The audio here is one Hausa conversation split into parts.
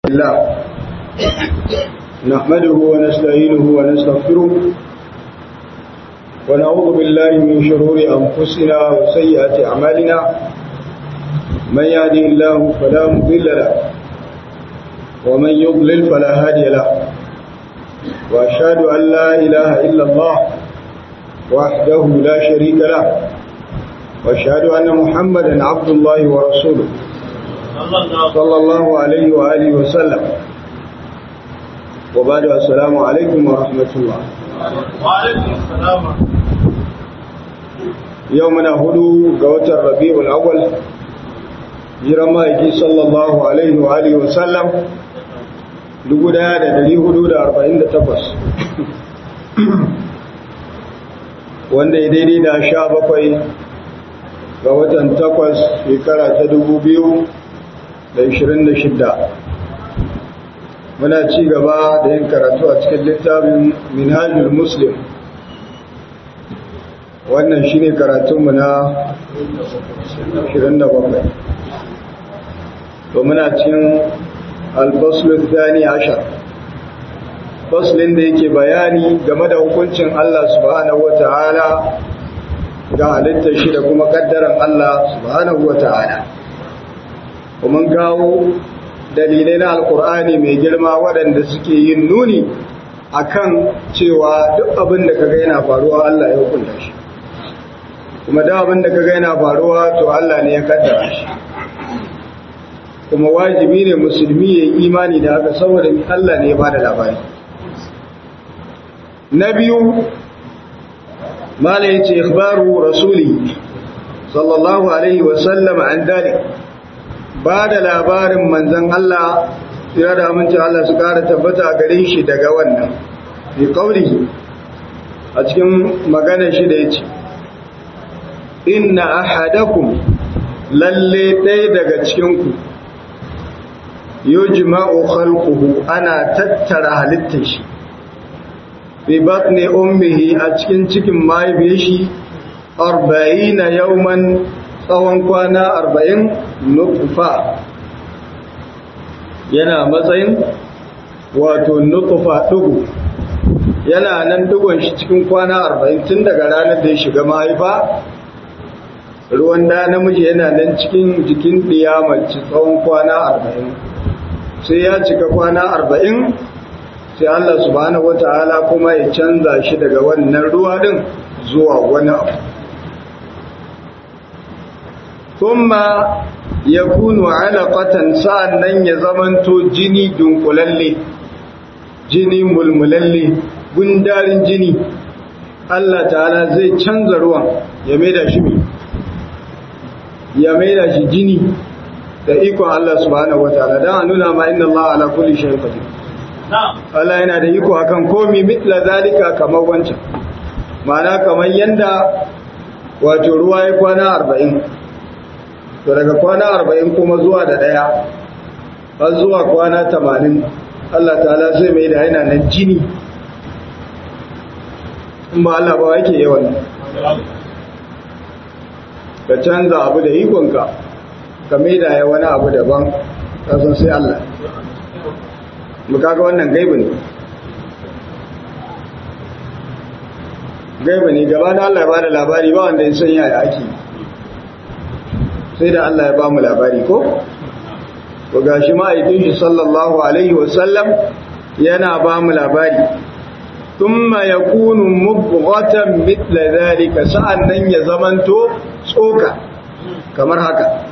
الله نحمده ونستعينه ونستغفره ونعوذ بالله من شرور أنفسنا وسيئات أعمالنا من يهدي الله فلا مضل له ومن يضلل فلا هادي له وأشهد أن لا إله إلا الله وحده لا شريك له وأشهد أن محمدا عبد الله ورسوله صلى الله عليه وآله وسلم وبعد السلام عليكم ورحمة الله وعليكم السلام يومنا هدو قوة الربيع الأول جرمائك صلى الله عليه وآله وسلم لقدا دلي هدو دا أربعين دا تقص wanda ya daidai da sha bakwai ga watan takwas shekara ta dubu biyu da ishirin da shidda muna ci gaba da yin karatu a cikin littafin minhajul muslim wannan shi ne karatunmu na 27 to muna cin albaslun zani ashar faslin da yake bayani game da hukuncin Allah subhanahu wa ta'ala ga halittar shi da kuma kaddaran Allah subhanahu wa ta'ala kuma kawo dalilai na alkur'ani mai girma waɗanda suke yin nuni akan cewa duk abin da kaga yana faruwa Allah ya hukunta shi kuma duk abin da kaga yana faruwa to Allah ne ya kaddara shi kuma wajibi ne musulmi ya yi imani da haka saboda Allah ne ya bada labari na biyu mala yace ikhbaru rasuli sallallahu alaihi wa sallam an dalik ba da labarin manzan Allah tsira da aminci Allah su kara tabbata a gare shi daga wannan fi kauri a cikin magana shi da ya ce inna ahadakum lalle ɗaya daga cikinku yujma'u khalquhu ana tattara halittar shi fi batni ummihi a cikin cikin mahaifiyar shi 40 yawman tsawon kwana arba'in nukufa yana matsayin wato nukufa ɗugu yana nan ɗugun shi cikin kwana arba'in tun daga ranar da ya shiga mahaifa ruwan da namiji yana nan cikin jikin mace tsawon kwana arba'in sai ya cika kwana arba'in sai Allah subhanahu wata'ala kuma ya canza shi daga wannan ruwa ɗin zuwa wani abu thumma yakunu alaqatan sa'annan ya zamanto jini dunkulalle jini mulmulalle gundarin jini Allah ta'ala zai canza ruwan ya maida shi ya maida shi jini da ikon Allah subhanahu wataala dan a nuna ma inna Allah ala kulli shay'in qadir Allah yana da iko akan komi mitla zalika kamar wancan ma'ana kamar yanda wato ruwa ya kwana arba'in to daga kwana arba'in kuma zuwa da ɗaya har zuwa kwana tamanin Allah ta'ala zai mai da yana nan jini in ba Allah ba yake yawan ka canza abu da ikonka ka mai da ya wani abu daban kasan sai Allah mu kaga wannan gaibu ne gaibu ne gaba da Allah ya bada labari ba wanda ya san yaya ake sai da Allah ya ba mu labari ko? Ko gashi ma'aikin shi sallallahu Alaihi wasallam yana ba mu labari, Tumma ya kunu mubghatan mitla zalika sa'an nan ya zamanto tsoka kamar haka.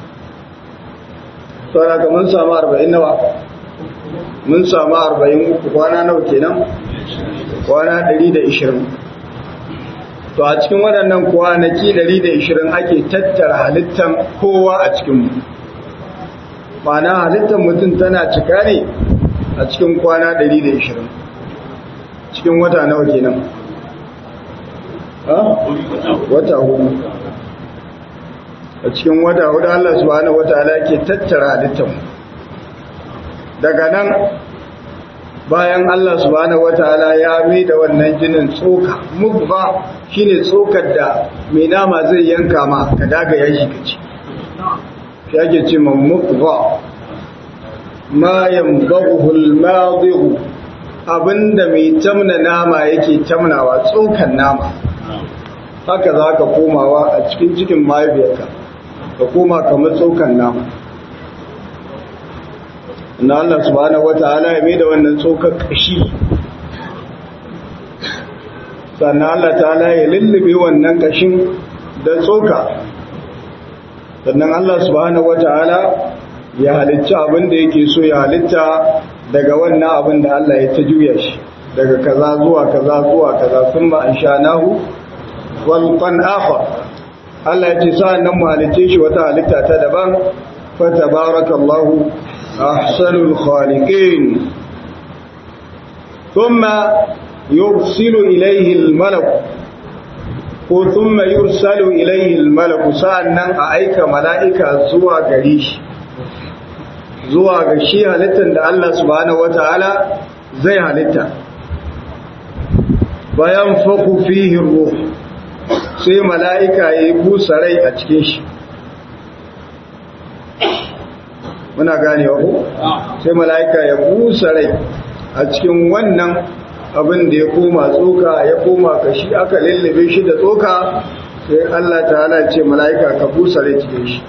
Saura ka mun samu arba'in nawa? Mun samu arba'in uku kwana nawa kenan? Kwana ɗari da ishirin. to a cikin waɗannan kwanaki 120 ake tattara halittar kowa a cikinmu mana halittar mutum tana cika ne a cikin kwana 120 cikin wata nawa kenan wata hudu a cikin wata hudu Allah subhanahu wataala ke tattara halittar daga nan bayan Allah subhanahu wataala ya mai da wannan jinin tsoka mugba shine tsokar da mai nama zai yanka ma ka daga yashi ka ci shi ake ce ma mugba ma yanbaghu al-madhi abinda mai tamna nama yake tamnawa tsokan nama haka za ka komawa a cikin cikin mahaifiyarka ka koma kamar tsokan nama na Allah subhanahu wata'ala ya mai da wannan tsokar kashi sannan Allah ta'ala ya lullube wannan kashin da tsoka sannan Allah subhanahu wata'ala ya halitta abin da yake so ya halitta daga wannan abin da Allah ya ta juya shi daga kaza zuwa kaza zuwa kaza sun ma an sha nahu walƙon akhar Allah ya ce sa'an nan mu halitta shi wata halitta ta daban fa tabarakallahu ahsanul khaliqin thumma yursilu ilayhi al-malak ko thumma yursalu ilayhi al-malak sa'an nan a aika mala'ika zuwa gare shi zuwa ga shi halittar da Allah subhanahu wata'ala zai halitta bayan faku fihi ruh sai mala'ika ya yi busa rai a cikin shi muna gane ku sai mala'ika ya busa rai a cikin wannan abin da ya koma tsoka ya koma kashi aka lullube shi da tsoka sai Allah ta'ala ce mala'ika ka busa rai cikin shi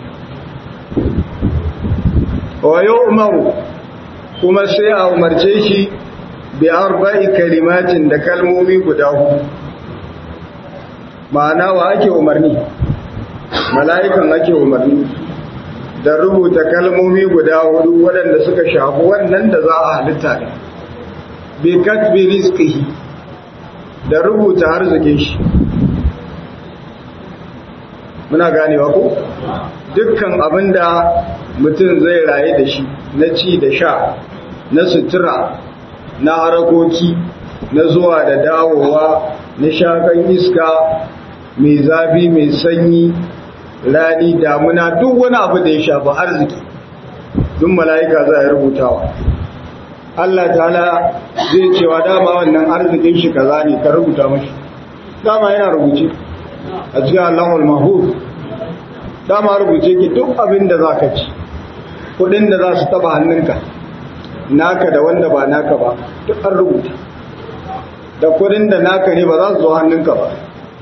wa umaru kuma sai a umarce shi bi arba'i kalimatin da kalmomi guda hudu ma'ana wa ake umarni mala'ikan ake umarni da rubuta kalmomi guda hudu waɗanda suka shafi wannan da za a halitta ne bi katbi rizqihi da rubuta arzikin shi muna ganewa ko dukkan abinda mutum zai raye da shi na ci da sha na sutura na harakoki na zuwa da dawowa na shakan iska mai zafi mai sanyi rani damuna duk wani abu da ya shafi arziki duk mala'ika za a rubutawa Allah ta'ala zai cewa dama wannan arzikin shi kaza ne ka rubuta mashi dama yana rubuce a cikin Allahul Mahfuz dama rubuce ki duk abin da zaka ci kudin da za su taba hannunka naka da wanda ba naka ba duk an rubuta da kudin da naka ne ba za su zo hannunka ba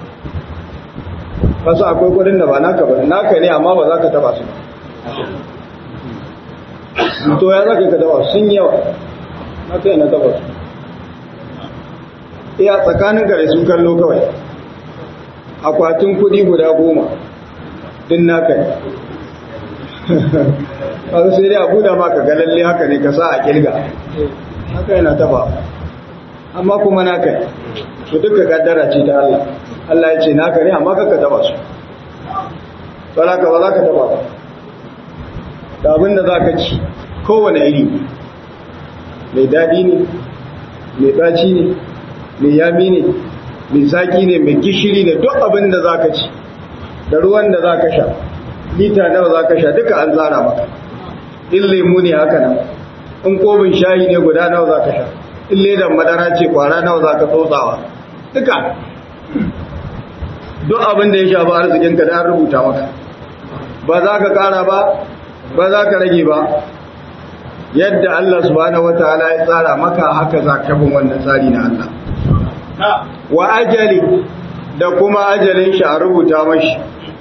kasu akwai kudin da ba naka ba naka ne amma ba za ka taba su to ya za ka taba sun yawa na kai na taba su iya tsakanin gare sun kallo kawai akwatin kudi guda goma din naka ne kasu sai dai abu da ma ka galalle haka ne ka sa a kirga haka yana taba amma kuma naka ne su duka kaddara ce ta Allah Allah ya ce naka ne amma kaka taba su ka ba za ka taba ba da abin da za ka ci kowane iri mai daɗi ne mai ɗaci ne mai yami ne mai zaki ne mai gishiri ne duk abin da za ka ci da ruwan da za ka sha lita nawa za ka sha duka an tsara maka in lemu ne haka nan in kobin shayi ne guda nawa za ka sha in ledan madara ce kwara nawa za ka tsotsawa duka duk abin da ya shafi arzikinka da an rubuta maka ba za ka kara ba ba za ka rage ba yadda Allah subhanahu wataala ya tsara maka haka za ka bin wannan tsari na Allah wa ajali da kuma ajalin shi a rubuta mashi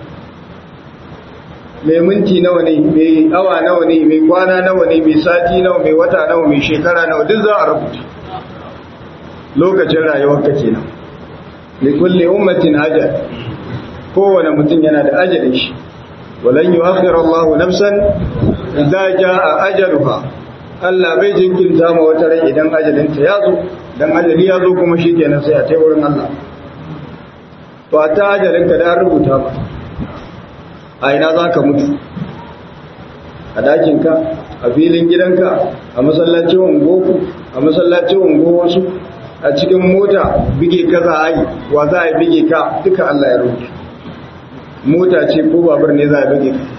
mai minti nawa ne mai awa nawa ne mai kwana nawa ne mai sati nawa mai wata nawa mai shekara nawa duk za a rubuta lokacin rayuwarka kenan li kulli ummatin ajal kowane mutum yana da ajalin shi walan yu'akhiru Allahu nafsan idza jaa ajaluha Allah bai jinkirta ma wata rai idan ajalinta ya zo dan ajali ya zo kuma shikenan sai a tai wurin Allah to a ta ajalinka da rubuta ba a ina za ka mutu a dakinka a filin gidanka a masallacin ungoku a masallacin ungo wasu a cikin mota bige ka za a yi wa za a bige ka duka Allah ya rubuta mota ce ko babur ne za a bige ka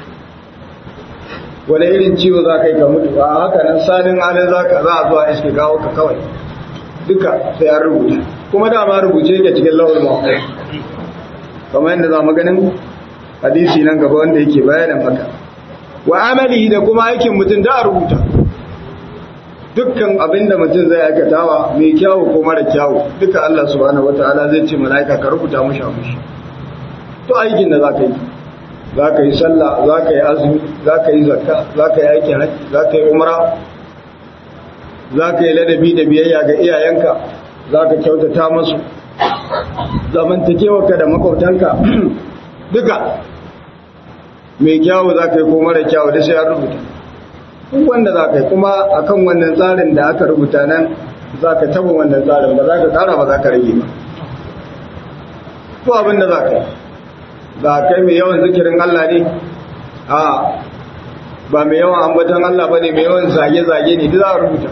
wani irin ciwo za ka yi ka mutu a haka nan salin halin za ka za a zuwa iske gawo ka kawai duka sai an rubuta kuma dama rubuce ke cikin lawal mawakai kamar yadda za mu ganin hadisi nan gaba wanda yake bayanin haka wa amali da kuma aikin mutum da a rubuta dukkan abin da mutum zai aikatawa mai kyawu ko mara kyawu duka Allah subhanahu wataala zai ce mala'ika ka rubuta mushi mushi to aikin da zaka yi zaka yi sallah zaka yi azumi zaka yi zakka zaka yi aikin haji zaka yi umra zaka yi ladabi da biyayya ga iyayenka zaka kyautata musu zamantakewarka da makwabtanka duka mai kyawu zaka yi ko mara kyawu da sai an rubuta duk wanda za ka yi kuma akan wannan tsarin da aka rubuta nan za ka taba wannan tsarin ba za ka tsara ba za ka rage ba ko abin da za ka yi za ka yi mai yawan zikirin Allah ne a ba mai yawan ambatan Allah ba ne mai yawan zage-zage ne duk za a rubuta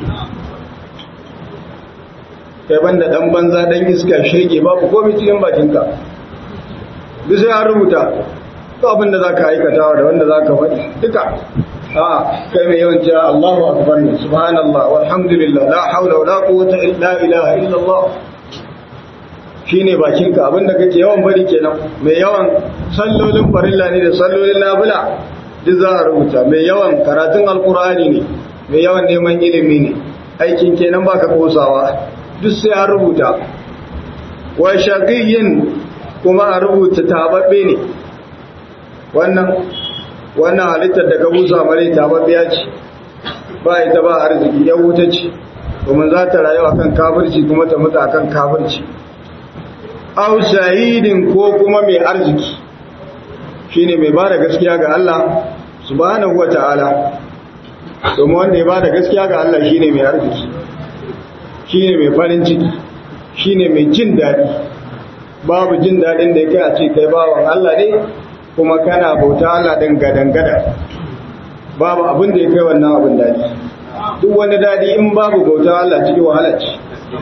kai banda dan banza dan iska shege babu komai cikin bakinka duk sai an rubuta ko abin da za ka aikatawa da wanda za ka faɗi duka a kai mai yawan cewa Allahu akbar ne subhanallah walhamdulillah la haula wala quwwata illa ilaha illa Allah shine bakinka abinda kake yawan bari kenan mai yawan sallolin farilla ne da sallolin nafila duk za a rubuta mai yawan karatun alqur'ani ne mai yawan neman ilimi ne aikin kenan baka kosawa duk sai a rubuta wa shaqiyyin kuma a rubuta tababbe ne wannan wannan halittar da ka busa mare ta babbiya ce ba ita ba arziki ya wuta ce domin za ta rayu akan kafirci kuma ta mutu akan kafirci aw shahidin ko kuma mai arziki shine mai bada gaskiya ga Allah subhanahu wataala domin wanda ya bada gaskiya ga Allah shine mai arziki shine mai farin ciki shine mai jin daɗi babu jin daɗin da ya kai a ce kai bawan Allah ne kuma kana bauta Allah ɗin gadan-gada babu abin da ya kai wannan abin daɗi duk wani daɗi in babu bauta Allah cikin wahala ce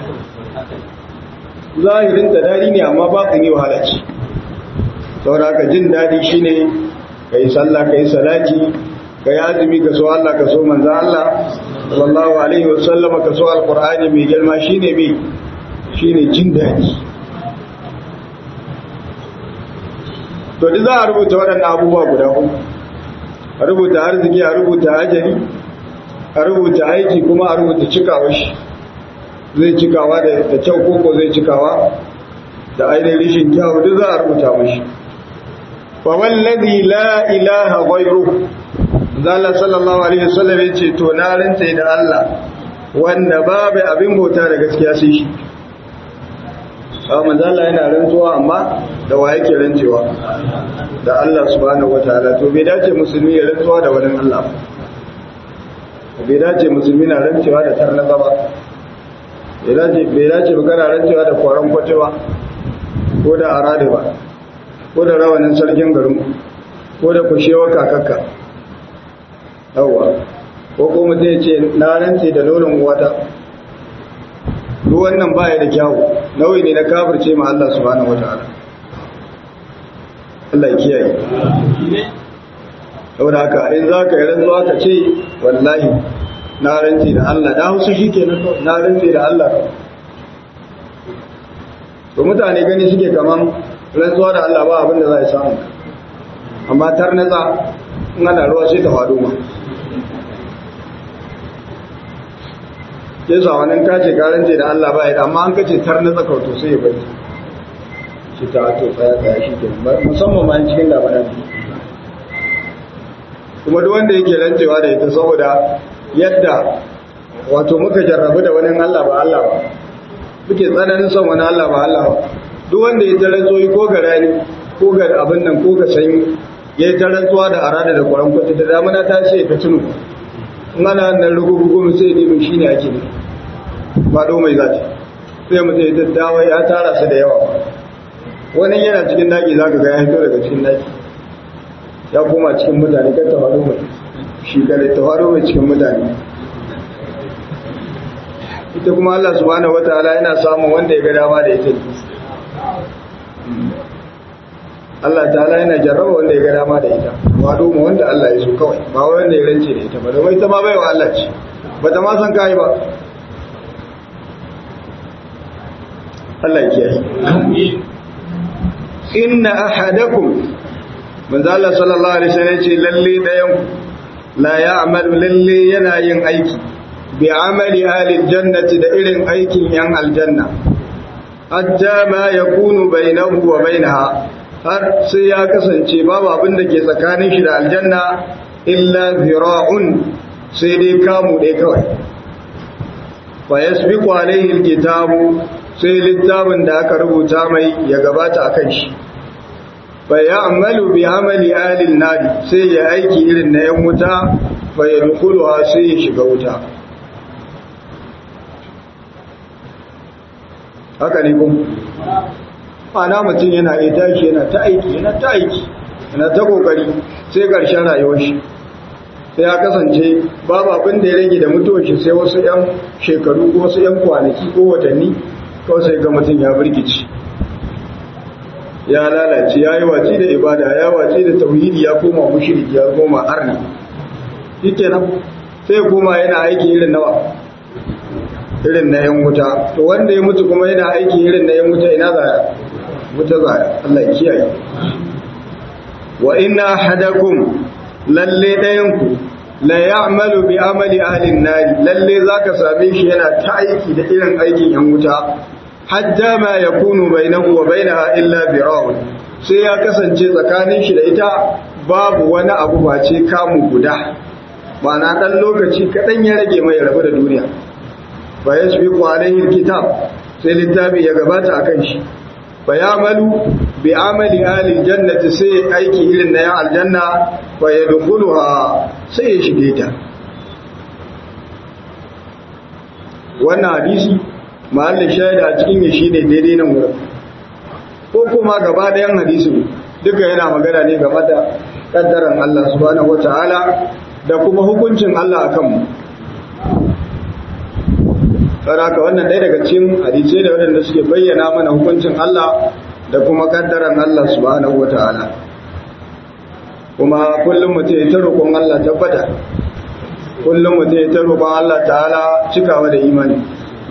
zahirin ta daɗi ne amma ba yi wahala ce saboda ka jin daɗi shine ka yi sallah ka yi salati ka yi azumi ka so Allah ka so manzan Allah sallallahu alaihi wasallam ka so alqur'ani mai girma shine mai shine jin daɗi to duk za a rubuta waɗannan abubuwa guda uku a rubuta arziki a rubuta ajali a rubuta aiki kuma a rubuta cikawa shi zai cikawa da kyau koko zai cikawa da ainihin rishin kyau duk za a rubuta mashi fa wallazi la ilaha ghayru zalla sallallahu alaihi wasallam yace to na rantsa da Allah wanda babu abin bauta da gaskiya sai shi a manzala yana rantsuwa amma da wa yake rantsewa da Allah subhanahu wataala to bai dace musulmi ya rantsuwa da wani Allah ba bai dace musulmi na rantsewa da tarnaza ba bai dace bai dace ba kana rantsewa da kwaron kwatewa ko da arade ba ko da rawanin sarkin garin ko da kushewa kakakka yawwa ko kuma zai ce na rantse da nonon wata duk wannan baya da kyawu nauyi ne na kafirce ma Allah subhanahu wataala Allah ya kiyaye saboda haka in za ka yi rantsuwa ka ce wallahi na rantse da Allah da hausa shi ke na rantse da Allah to mutane gani suke kaman rantsuwa da Allah ba abin da za a samu amma tarnatsa in ana ruwa sai ta faɗo ma yasa wani kace karance da Allah ba ya amma an kace tar na tsaka to sai ya bari shi ta to tsaya tsaya shi ke musamman ma cikin labaran kuma duk wanda yake rancewa da ita saboda yadda wato muka jarrabu da wani Allah ba Allah ba muke tsananin son wani Allah ba Allah ba duk wanda ya tarar zoyi ko ga rani ko ga abin nan ko ga sanyi ya yi tarantuwa da arada da kwaran kwata da damuna ta ce ta tunu in ana nan rugugugu sai ne shi ne ake ne ba do mai zati sai mutum ya daddawa ya tara su da yawa wani yana cikin daki za ka ga ya fito daga cikin daki ya koma cikin mutane kan tafaro mai shi kare tafaro mai cikin mutane ita kuma Allah subhanahu wataala yana samun wanda ya ga dama da ita Allah ta'ala yana jarraba wanda ya ga dama da ita ba doma wanda Allah ya so kawai ba wanda ya rance da ita ba domin ita ma baiwa Allah ce ba ta ma san kai ba Allah ya kiyaye inna ahadakum manzo Allah sallallahu alaihi wasallam ce lalle dayan la ya'malu lalle yana yin aiki bi amali ahli jannati da irin aikin yan aljanna hatta ma yakunu bainahu wa bainaha har sai ya kasance babu abin da ke tsakanin shi da aljanna illa zira'un sai dai kamu dai kawai fa yasbiqu alayhi alkitabu sai littafin da aka rubuta mai ya gabata akan shi fa ya'malu bi amali ahli an sai ya aiki irin na yan wuta fa yadkhuluha sai ya shiga wuta haka ne kun ana mutum yana iya tashi yana ta aiki yana ta aiki yana ta kokari sai ƙarshen rayuwar shi sai ya kasance babu abin da ya rage da mutuwar shi sai wasu 'yan shekaru ko wasu 'yan kwanaki ko watanni kawai sai ga mutum ya birkici ya lalace ya yi watsi da ibada ya watsi da tauhidi ya koma mushriki ya koma arni shikenan sai koma yana aiki irin nawa irin na yan wuta to wanda ya mutu kuma yana aiki irin na yan wuta ina zaya wuta zaya Allah ya kiyaye wa inna ahadakum lalle dayanku la ya'malu bi amali ahli an-nar lalle zaka same shi yana ta aiki da irin aikin yan wuta hatta ma yakunu bainahu wa bainaha illa bira'un sai ya kasance tsakanin shi da ita babu wani abu face kamu guda ma'ana dan lokaci kadan ya rage mai rabu da duniya fa yasbiqu alayhi alkitab sai littafi ya gabata akan shi fa ya'malu bi amali ahli aljannati sai aiki irin na yan aljanna fa yadkhuluha sai ya shige ta wannan hadisi mahallin shaida a cikin ya shine daidai nan wurin ko kuma gaba ɗayan hadisin duka yana magana ne game da kaddaran Allah subhanahu wataala da kuma hukuncin Allah akan mu saraka wannan ɗaya daga cikin hadisai da waɗanda suke bayyana mana hukuncin Allah da kuma kaddaran Allah subhanahu wata'ala kuma kullum mutum ya ta roƙon Allah tabbata kullum mutum ya ta roƙon Allah ta'ala cikawa da imani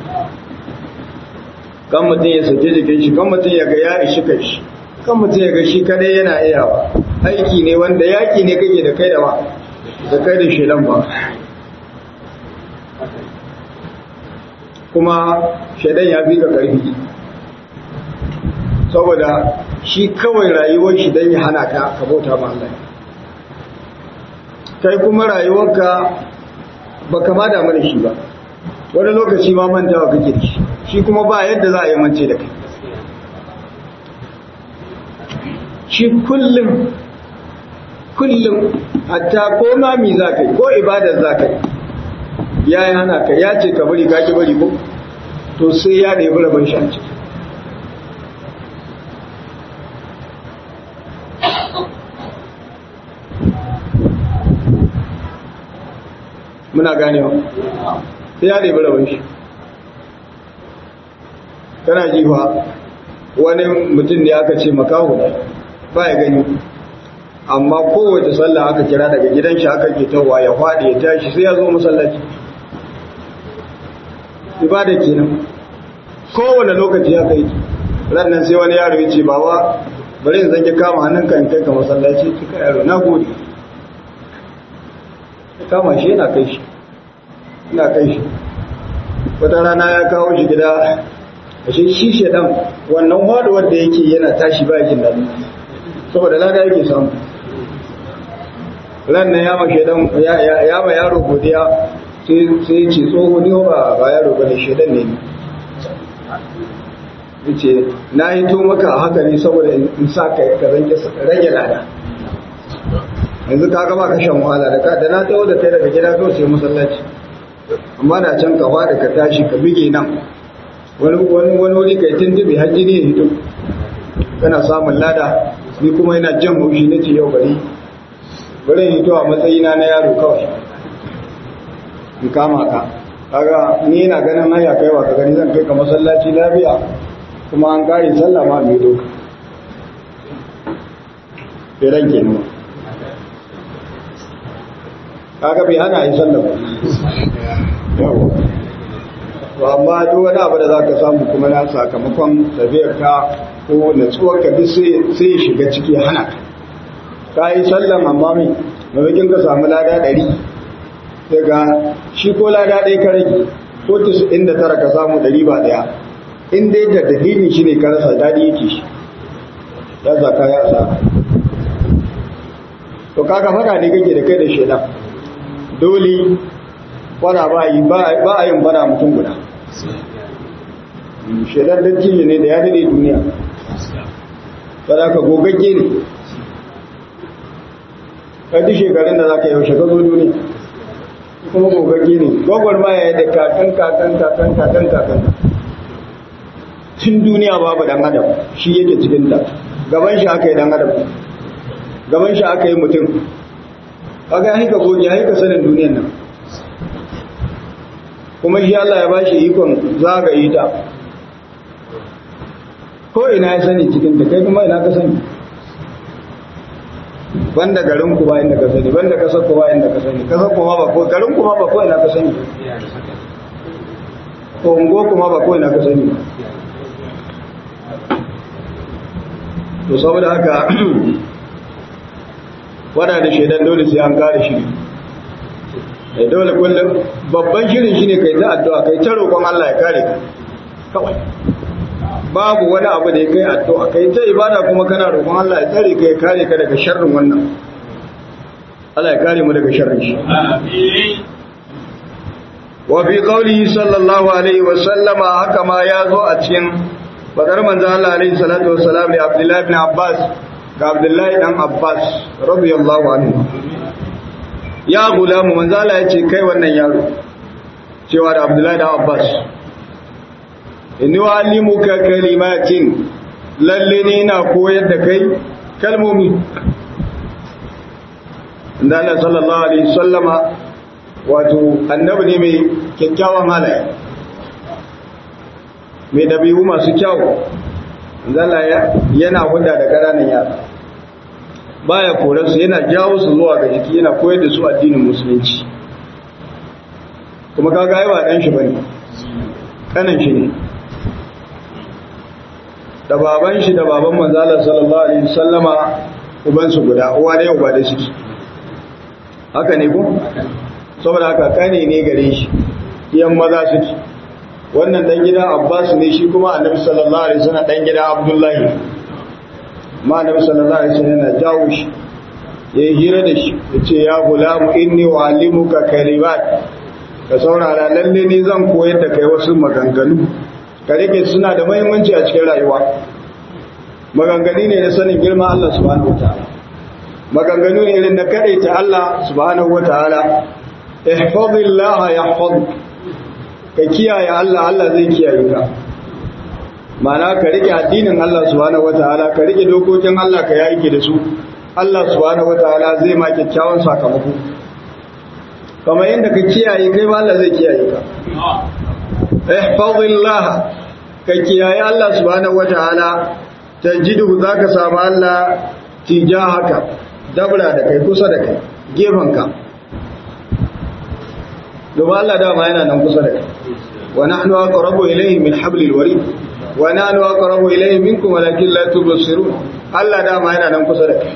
kan mutum ya sake jikin shi kan mutum ya ga ya ishi kai shi kan mutum ya ga shi kadai yana iyawa aiki ne wanda yaki ne kake da kai da ba da kai da shelan ba kuma shaidan ya fi ka ƙarfi saboda shi kawai rayuwar shi don ya hana ka ka bauta ma Allah kai kuma rayuwarka ba ka ma damu da shi ba wani lokaci ma mantawa kake da shi shi kuma ba yadda za a yi mance da kai shi kullum kullum hatta ko mami za ka yi ko ibadar za ka yi ya yi hana ka ya ce ka bari ka ki bari ko to sai ya ɗebi rabon shi a ciki muna ganewa sai ya ɗebi rabon shi kana jiwa wani mutum da aka ce makaho ba ya gani amma kowace sallah aka kira daga gidan shi aka ke tawa ya faɗi ya tashi sai ya zo masallaci ibada kenan kowane lokaci ya kai rannan sai wani yaro ya ce baba bari in zange kama hannunka in kai ka masallaci kika yaro na gode kama shi yana kai shi ina kai shi wata rana ya kawo shi gida a shi shi shedan wannan waduwar da yake yana tashi ba jin daɗi saboda lada yake samu ran nan ya ma shedan ya ma yaro godiya sai ce tsoho ne ba ba yaro bane shedan ne yace na yi to maka haka ne saboda in sa ka ka rage lada yanzu ka gaba ka shan wahala da ka da na tawo da kai daga gida kawai sai masallaci amma da can ka fada ka tashi ka bige nan wani wani wani wuri kai tuntube hajji ne hito kana samun lada ni kuma ina jan haushi nace yau bari bari hito a matsayina na yaro kawai in kama ka kaga ni ina ganin hanya kai wa ka gani zan kai ka masallaci lafiya kuma an kare sallah ma mai doka bai ranke ni kaga bai hana yi sallah ba yawa to amma duk wani abu da zaka samu kuma na sakamakon tafiyar ka ko natsuwar ka duk sai sai shiga ciki hana ka ka yi sallan amma mai mamakin ka samu lada ɗari daga shi ko lada ɗaya ka rage ko inda tara ka samu ɗari ba ɗaya in dai da dalilin shi ne ka rasa daɗi yake shi ya zaka ya sa to kaga fada ne kake da kai da shaidan dole fada ba yi ba a yin fada mutum guda shaidan dattijo ne da ya daɗe duniya fada ka gogagge ne ƙaddi shekarun da za ka yaushe ka zo duniya kuma gogagge ne gwagwar ma ya yi da kakan kakan kakan kakan kakan tun duniya babu dan adam shi yake cikin ta gaban shi aka yi dan adam gaban shi aka yi mutum kaga ya ka goge ya ka sanin duniyan nan kuma shi Allah ya bashi ikon zagaye ta ko ina ya sani cikin ta kai kuma ina ka sani banda garin ku ba inda ka sani banda kasar ku ba inda ka sani kasar ku ma ba ko garin ku ma ba ko ina ka sani ko ungo kuma ba ko ina ka sani to saboda haka wada da shaidan dole sai an kare shi ne dole kullum babban shirin shine kai ta addu'a kai ta roƙon Allah ya kare ka kawai babu wani abu da ya kai addu'a kai ta ibada kuma kana roƙon Allah ya tsare ka ya kare ka daga sharrin wannan Allah ya kare mu daga sharrin shi wa fi qawlihi sallallahu alaihi wa sallama haka ma ya zo a cikin fadar manzo Allah alaihi salatu wassalam da Abdullah ibn Abbas ga Abdullah dan Abbas radiyallahu anhu ya gulamu manzo Allah ya ce kai wannan yaro cewa da Abdullah dan Abbas inni wa'allimuka kalimatin lalle ne na koyar da kai kalmomi inda Allah sallallahu alaihi sallama wato annabi ne mai kyakkyawan halaye mai dabi'u masu kyau zala yana hudda da ƙananan yara baya korarsu yana jawo su zuwa ga jiki yana koyar da su addinin musulunci kuma kaga ai ba dan shi bane kanan shi ne da baban shi da baban manzalar sallallahu alaihi wasallama ubansu guda uwa da uba da suke haka ne ko saboda haka kane ne gare shi yan maza suke wannan dan gida Abbas ne shi kuma Annabi sallallahu alaihi wasallam dan gida Abdullahi ma Annabi sallallahu alaihi wasallam yana jawo shi yayi hira da shi yace ya gulamu inni wa'allimuka kalimat ka saurara lalle ni zan koyar da kai wasu maganganu ka rike suna da muhimmanci a cikin rayuwa maganganu ne na sanin girma Allah subhanahu wataala maganganu ne irin na kadaita Allah subhanahu wataala ihfazillah yahfaz ka kiyaye Allah Allah zai kiyaye ka ma'ana ka rike addinin Allah subhanahu wataala ka rike dokokin Allah ka yake da su Allah subhanahu wataala zai ma kyakkyawan sakamako kamar yadda ka kiyaye kai ma Allah zai kiyaye ka ihfazillah ka kiyaye Allah subhanahu wataala tajidu zaka samu Allah tijahaka dabra da kai kusa da kai gefanka domin Allah dama yana nan kusa da kai wa nahnu aqrabu ilayhi min hablil warid wa nahnu aqrabu ilayhi minkum walakin la tubsirun Allah dama yana nan kusa da kai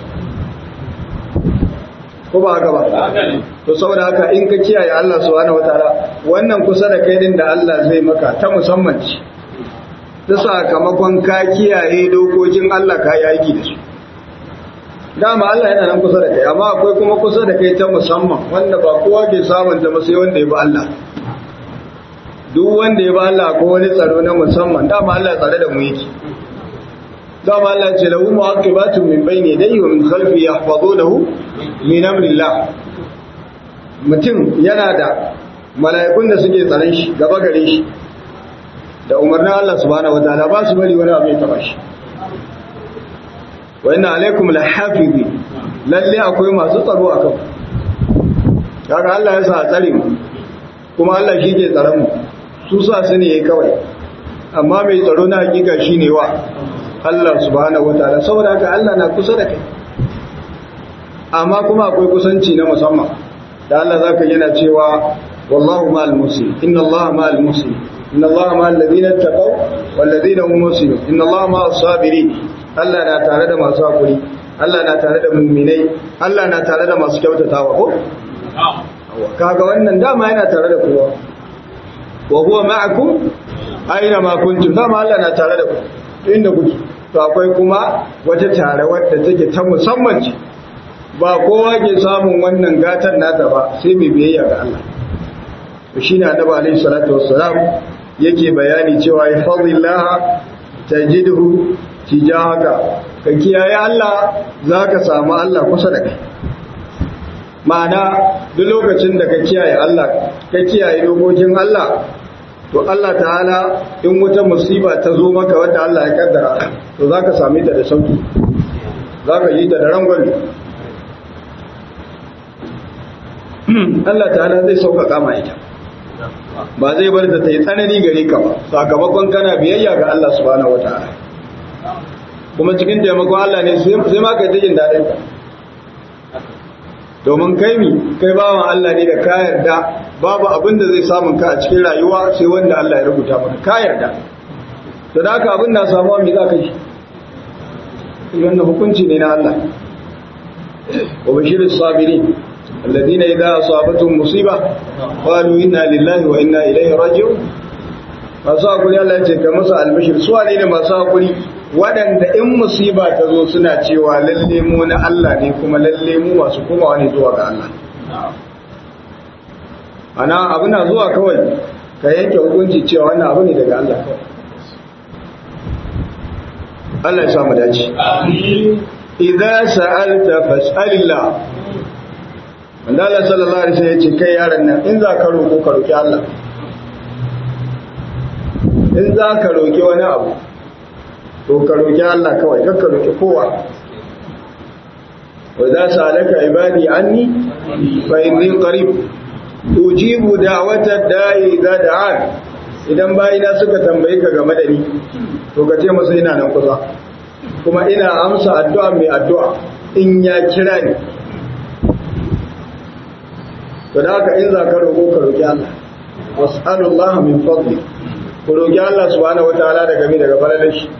ko ba haka ba to saboda haka in ka kiyaye Allah subhanahu wataala wannan kusa da kai din da Allah zai maka ta musamman ce ta sakamakon ka kiyaye dokokin Allah ka yi aiki da su dama Allah yana nan kusa da kai amma akwai kuma kusa da kai ta musamman wanda ba kowa ke samun ta sai wanda ya bi Allah duk wanda ya bi Allah ko wani tsaro na musamman dama Allah tsare da mu yake dama Allah ce lahu mu'aqibatun min bayni yadayhi wa min khalfi yahfazunahu min amrillah mutum yana da mala'ikun da suke tsaron shi gaba gare shi da umarnin Allah subhanahu wataala ba su bari wani abu ya taba shi wa inna alaikum lahafizi lalle akwai masu tsaro a kan kaga Allah ya sa a tsare mu kuma Allah shi ke tsaron mu su sa su ne kawai amma mai tsaro na hakika shine wa Allah subhanahu wataala saboda haka Allah na kusa da kai amma kuma akwai kusanci na musamman da Allah zaka yana cewa wallahu ma'al muslim inna Allah ma'al muslim inna Allah ma'al ladina taqaw wal ladina hum muslimun inna Allah ma'as sabirin Allah na tare da masu hakuri Allah na tare da mu'minai Allah na tare da masu kyautatawa ko kaga wannan dama yana tare da kowa wa huwa ma'akum aina ma kuntum dama Allah na tare da ku inda kuke to akwai kuma wata tare wadda take ta musamman ce ba kowa ke samun wannan gatan nata ba sai mai biyayya ga Allah to shine annabi alaihi salatu wassalam yake bayani cewa ya fadillah tajidhu tijahaka ka kiyaye Allah zaka samu Allah kusa da kai ma'ana duk lokacin da ka kiyaye Allah ka kiyaye dokokin Allah to Allah ta'ala in wata musiba ta zo maka wadda Allah ya kaddara to zaka same ta da sauki zaka yi ta da rangwame Allah ta'ala zai sauƙaƙa ma ita ba zai bar da ta yi tsanani gare ka ba sakamakon kana biyayya ga Allah subhanahu wataala kuma cikin taimakon Allah ne sai ma kai ta jin daɗin ka domin kai mi kai bawan Allah ne da ka yarda babu abin da zai samun ka a cikin rayuwa sai wanda Allah ya rubuta maka ka yarda to da haka abin na samuwa me za ka yi wannan hukunci ne na Allah wa bashiris sabirin الذين إذا أصابتهم مصيبة قالوا إنا لله وإنا إليه راجعون masu hakuri Allah ya ce ka masa albashir su wane ne masu hakuri waɗanda in musiba ta zo suna cewa lalle mu na Allah ne kuma lalle mu masu komawa ne zuwa ga Allah ana abu na zuwa kawai ka yanke hukunci cewa wannan abu ne daga Allah kawai Allah ya samu dace idza sa'alta fas'alillah wanda Allah sallallahu alaihi wasallam ya ce kai yaron nan in za ka roƙo ka roƙi Allah in za ka roƙi wani abu to ka roƙi Allah kawai kar ka roƙi kowa wa za su alaka ibadi anni fa inni qarib ujibu da'wata da'i idza da'an idan bayina suka tambaye ka game da ni to ka ce masa ina nan kusa kuma ina amsa addu'a mai addu'a in ya kira ni to da haka in za ka roƙo ka roƙi Allah was'alullah min fadli ku roƙi Allah subhanahu wataala daga mi daga falalar shi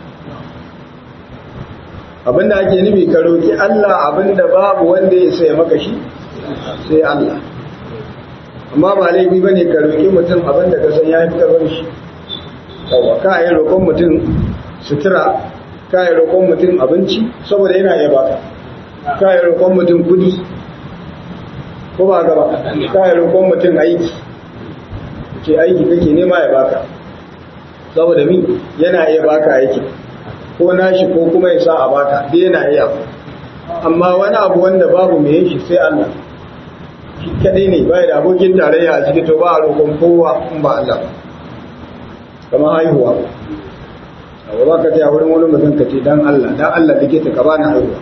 abinda ake nufi ka roƙi Allah abinda babu wanda ya sai maka shi sai Allah amma ba laifi bane ka roƙi mutum abinda ka san ya fi karfin shi yawa ka yi roƙon mutum sutura ka yi roƙon mutum abinci saboda yana iya baka ka yi roƙon mutum kudi ko ba gaba ka yi roƙon mutum aiki ce aiki kake nema ya baka saboda min yana iya baka aiki ko nashi ko kuma ya sa a baka dai yana iya amma wani abu wanda babu mai yin shi sai Allah shi kadai ne bai da abokin tarayya a cikin to ba a roƙon kowa in ba Allah kamar haihuwa abu ba ka ce a wurin wani mutum ka ce dan Allah dan Allah likita ka bani haihuwa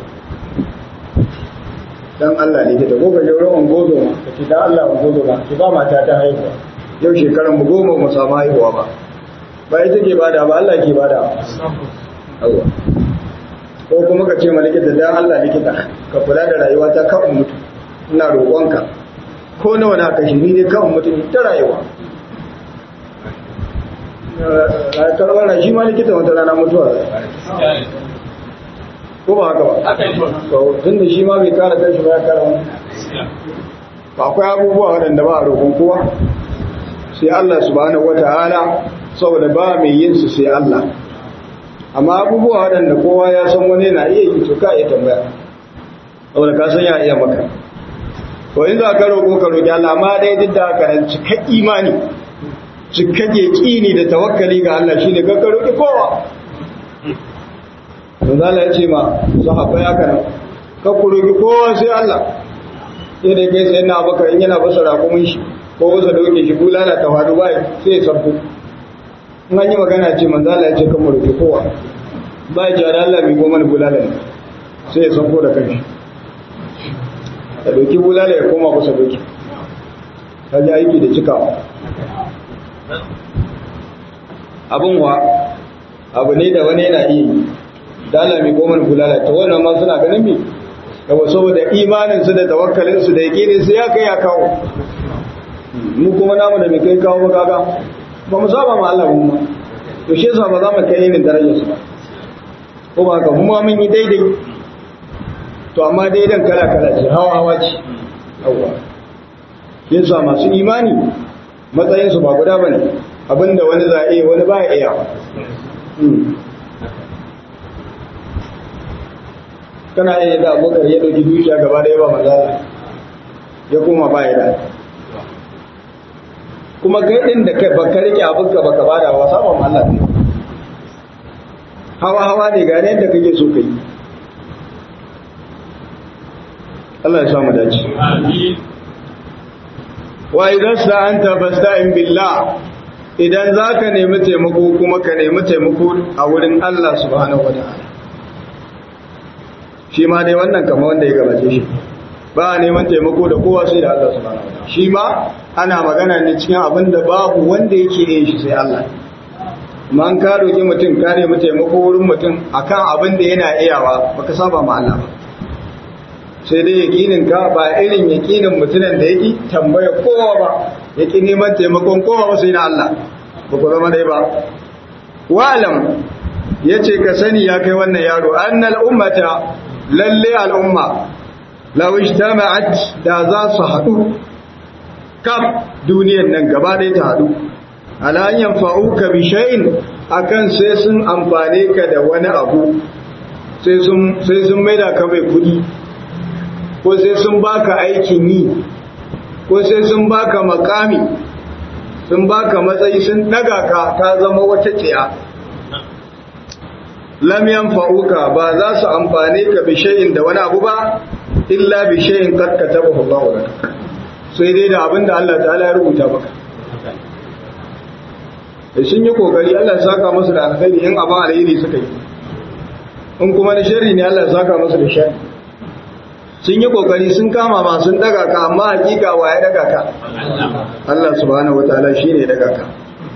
dan Allah likita ko ka je wurin ungozo ma ka ce dan Allah ungozo ma ki ba mata ta haihuwa yau shekaran mu goma mu samu haihuwa ba ba ita ke bada ba Allah ke bada Allah ko kuma ka ce ma likita dan Allah likita ka kula da rayuwa ta kan mutu ina roƙonka ko nawa na kashi ni ne kan mutu ta rayuwa karɓar shi ma likita wata rana mutuwa ko ba haka ba tun da shi ma bai kara kanshi ba ya kara wani ba akwai abubuwa waɗanda ba a roƙon kowa sai Allah subhanahu wata'ala saboda ba mai yin su sai Allah amma abubuwa waɗanda kowa ya san wani na iya yi to ka iya tambaya saboda ka san ya iya maka to in za ka roƙo ka roƙi Allah amma dai duk da haka nan cika imani cika yaƙini da tawakkali ga Allah shine ka roƙi kowa Manzo Allah ya ce ma sahabbai haka nan ka ku roƙi kowa sai Allah sai da kai sai na baka in yana basa raƙumin shi ko basa doke shi bulala ta faru bai sai ya sabbu in an yi magana ce manzo Allah ya ce kan mu roƙi kowa bai ji da Allah mai goma bulala ne sai ya sabbo da kanshi ka doki bulala ya koma kusa doki ka ji aiki da cikawa abin wa abu ne da wani yana iya yi dala mai goma bulala ta wannan ma suna ganin mi yawa saboda imanin su da tawakkalin su da yakinin su ya kai ya kawo mu kuma namu da mai kai kawo makaga ba mu saba ma Allah mu ma to shi yasa ba za mu kai irin darajar su ba ko ba haka mu ma mun yi daidai to amma daidan kala kala ce hawa hawa ce yawa yasa masu imani matsayinsu ba guda bane abinda wani za a iya wani ba ya iya kana iya da abokar ya dauki dukiya gaba da yawa manzala ya koma ba ya da kuma kai din da kai baka rike abinka baka bada wa saba ma Allah ne hawa hawa ne ga yadda kake so kai Allah ya sa mu dace Amin. wa idan sa'anta fasta'in billah idan zaka nemi taimako kuma ka nemi taimako a wurin Allah subhanahu wataala shi ma dai wannan kama wanda ya gabace shi ba a neman taimako da kowa sai da Allah subhanahu wataala shi ma ana magana ne cikin abin da babu wanda yake yin shi sai Allah amma an ka roki mutum ka nemi taimako wurin mutum akan abin da yana iyawa baka saba ma Allah ba sai dai yakinin ka ba irin yakinin mutumin da yake tambaya kowa ba yake neman taimakon kowa ba sai na Allah ba ku zama dai ba wa'alam yace ka sani ya kai wannan yaro annal ummata lalle al'umma law ijtama'at da za su haɗu kaf duniyar nan gaba ɗaya ta haɗu ala an yanfa'uka bi shay'in akan sai sun amfane ka da wani abu sai sun sai sun maida ka mai kuɗi ko sai sun baka aikin yi ko sai sun baka makami sun baka matsayi sun daga ka ta zama wata tsiya lam yanfa'uka ba za su amfane ka bi shay'in da wani abu ba illa bi shay'in qad katabahu Allah lak sai dai da abinda Allah ta'ala ya rubuta maka da sun yi kokari Allah ya saka musu da alkhairi in abin alheri suka yi in kuma na sharri ne Allah ya saka musu da sharri sun yi kokari sun kama ma sun daga ka amma hakika wa ya daga ka Allah subhanahu wataala shine ya daga ka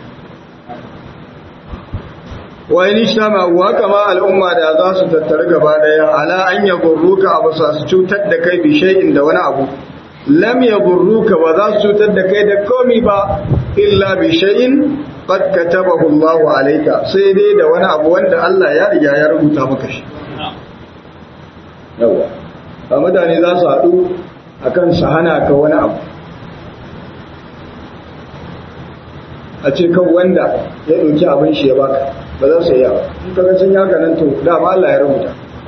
wa in ishtama wa kama al'umma da za su tattara gaba daya ala an yagurruka abu sa su cutar da kai bi shay'in da wani abu lam yagurruka ba za su cutar da kai da komi ba illa bi shay'in qad katabahu Allahu alayka sai dai da wani abu wanda Allah ya riga ya rubuta maka shi yawa ba mutane za su haɗu a kan su hana ka wani abu a ce kan wanda ya ɗauki abin shi ya baka ba za su yi yawa in kaga sun yaka nan to dama Allah ya rubuta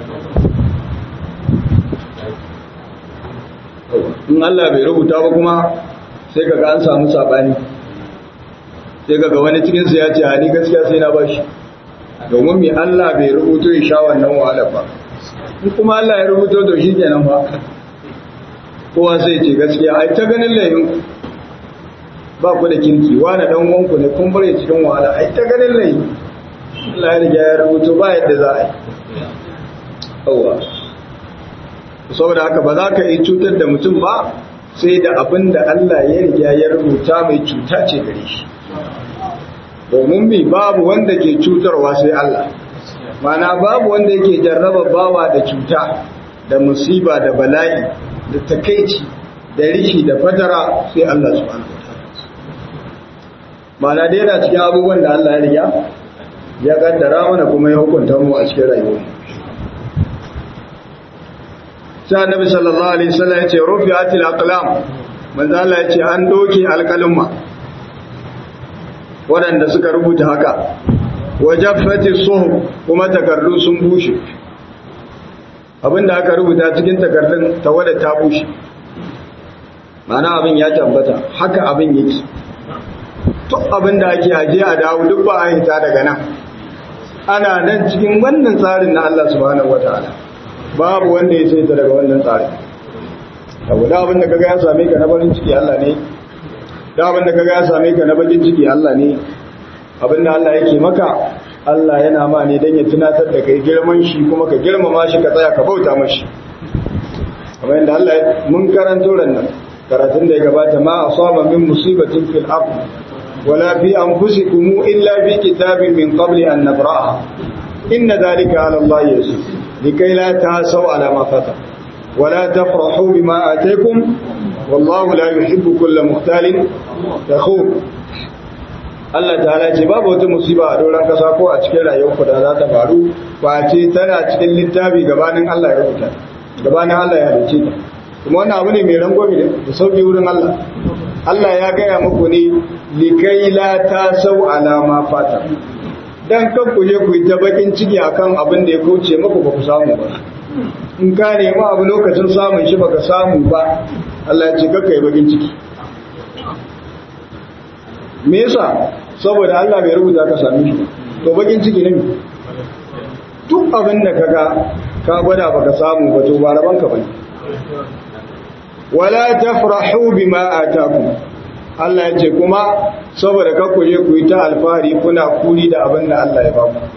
in Allah bai rubuta ba kuma sai kaga an samu sabani sai kaga wani cikinsu ya ce a ni gaskiya sai na bashi domin mai Allah bai rubuto ya sha wannan wahalar ba in kuma Allah ya rubuto to shi kenan ba kowa sai ce gaskiya ai ta ganin layin ba ku da kinki wani dan wanku ne kun bare cikin wahala ai ta ganin layin Allah ya riga ya rubuto ba yadda za a yi yawa saboda haka ba za ka yi cutar da mutum ba sai da abin da Allah ya riga ya rubuta mai cuta ce gare shi domin bi babu wanda ke cutarwa sai Allah mana babu wanda yake jarraba bawa da cuta da musiba da bala'i da takaici da rishi da fatara sai Allah subhanahu wataala mana dai yana cikin abubuwan da Allah ya riga ya kaddara mana kuma ya hukunta mu a cikin rayuwa sai annabi sallallahu alaihi wasallam ya ce rufi'atil aqlam manzo Allah ya ce an doke alƙalumma waɗanda suka rubuta haka wajaffati suhuf kuma takardu sun bushe abinda aka rubuta cikin takardun tawada ta bushe mana abin ya tabbata haka abin yake to abinda ake aje a dawo duk ba a hita daga nan ana nan cikin wannan tsarin na Allah subhanahu wataala babu wanda ya saita daga wannan tsarin saboda abin da kaga ya same ka na farin ciki Allah ne da abin da kaga ya same ka na bakin ciki Allah ne abin da Allah yake maka Allah yana ma ne don ya tunatar da kai girman shi kuma ka girmama shi ka tsaya ka bauta mashi kamar yadda Allah mun karanto nan karatun da ya gabata ma asaba min musibatin fil ard wala fi anfusikum illa bi kitabin min qabli an nabra'a inna dhalika ala Allah yasir likai la tasaw ala ma fata wala tafrahu bima ataykum wallahu la yuhibbu kulla muhtalin fakhur Allah ta'ala ce babu wata musiba a doron kasa ko a cikin rayuwarku da za ta faru ba ce tana cikin littafi gabanin Allah ya rubuta gabanin Allah ya halice ta kuma wannan abu ne mai rangwame da sauki wurin Allah Allah ya gaya muku ne likai la ta sau alama fata dan kan ku je ku yi ta bakin ciki akan abin da ya kauce muku ba ku samu ba in ka nemi abu lokacin samun shi baka samu ba Allah ya ce kakka yi bakin ciki me yasa saboda Allah bai rubuta ka same shi to bakin ciki ne duk abin da kaga ka gwada baka samu ba to ba raban ka bane wala tafrahu bima atakum Allah ya ce kuma saboda ka ku je ku yi ta alfahari kuna kuri da abin da Allah ya ba ku